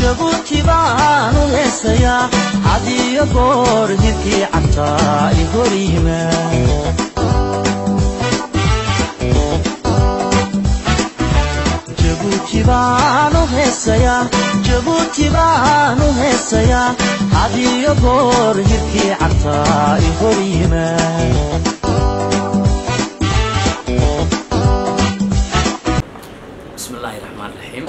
jabuuti baanu heesayaa hadiyo goor hirkii cabtaa i hor yimaad jabuuti baanu heesayaa jabuuti baanu heesayaa hadiyo goor hirkii cabtaa i hor yimaad bismi illaahi raxmaan raxiim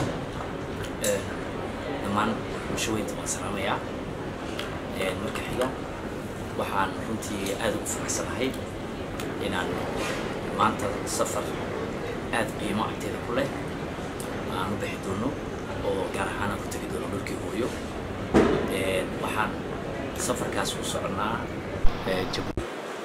dhammaan bulshaweynta waan salaamayaa marka xiga waxaan runtii aad ugu faraxsanahay inaan maanta safar aad qiimo agteeda ku leh aan u bixi doono oo gaar ahaan aan ku tegi doono dhulkii hooyo waxaan safarkaas u soconaa jabuuti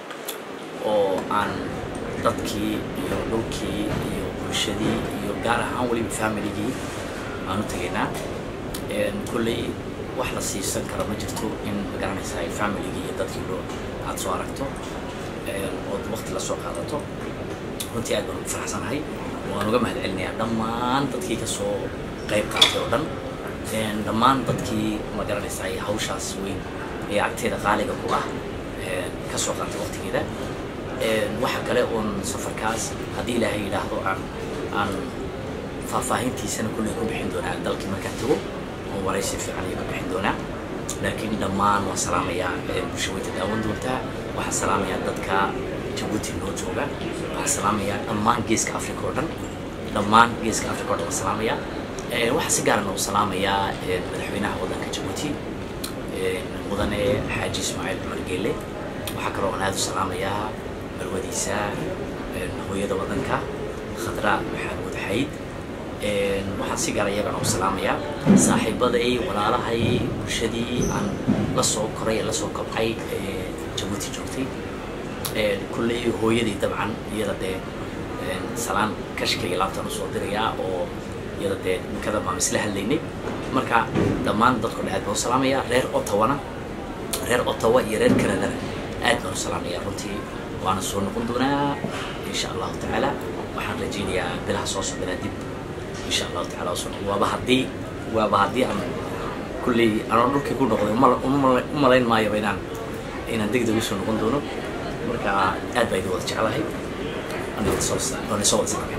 oo aan dadkii iyo dhulkii iyo bulshadii iyo gaar ahaan weliba familigii aan u tegaynaa kolley wax la siisan kara ma jirto in magaranaysa ay familigii iyo dadkii loo aad soo aragto ood waqti la soo qaadato runtii aad baan ugu faraxsanahay waan uga mahad celinayaa dhammaan dadkii ka soo qayb qaatay oo dhan dhammaan dadkii magaranaysa ay hawshaas weyn ee agteeda qaaliga ku ah ka soo qaatay waqtigeeda waxa kale oon safarkaas haddii ilaahay yidhaahdo aan aan faahfaahintiisana kulley ku bixin doonaa dalkii markaan tago oo waraysi fiican iyo ku bixin doonaa laakiin dhammaan waan salaamayaa bulshaweynta daawan doontaa waxaan salaamayaa dadka jabuuti noo jooga waxaan salaamayaa dhammaan geeska africa oo dhan dhammaan geeska africa oo dhan waan salaamayaa waxaa si gaarana u salaamayaa madaxweynaha waddanka jabuuti mudane xaaji ismaaciil cumar geele waxaa kaloo aan aad u salaamayaa marwadiisa hooyada waddanka khadra maxamuud xayd waxaan si gaara iyagana u salaamayaa saaxiibaday walaalahay bulshadii aan la soo koray ee la soo kobcay ee jabuuti joogtay kulley hooyadii dabcan iyada dee salaan kashkayga laabtaan usoo dirayaa oo iyada dee ninkada baan isla hadlaynay marka dhammaan dadko dhan aad baan u salaamayaa reer ottawana reer ottawa iyo reer canadana aad baan u salaamayaa runtii waana soo noqon doonaa insha allahu tacaala waxaan rajaynayaa bilaha soo socdanaa dib insha allahu tacala soo noqon waaba haddii waaba haddii aan kulley anoo dhulkii ku noqday u malayn maayoba inaan inaan degdeg usoo noqon doono marka aad baa idin wada jeclahay aniga soo wada salaamay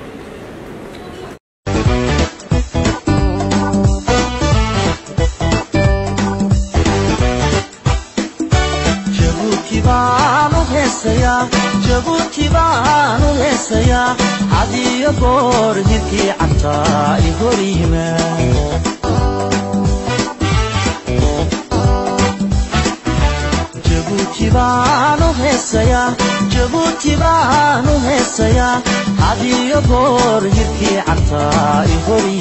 jabuuti baanu heesayaa jabuuti baanu heesayaa hadiyo goor hirkii cabtaa i hor yimaad jabuuti baanu heesayaa jabuuti baanu heesayaa hadiyo goor hirkii cabtaa i hor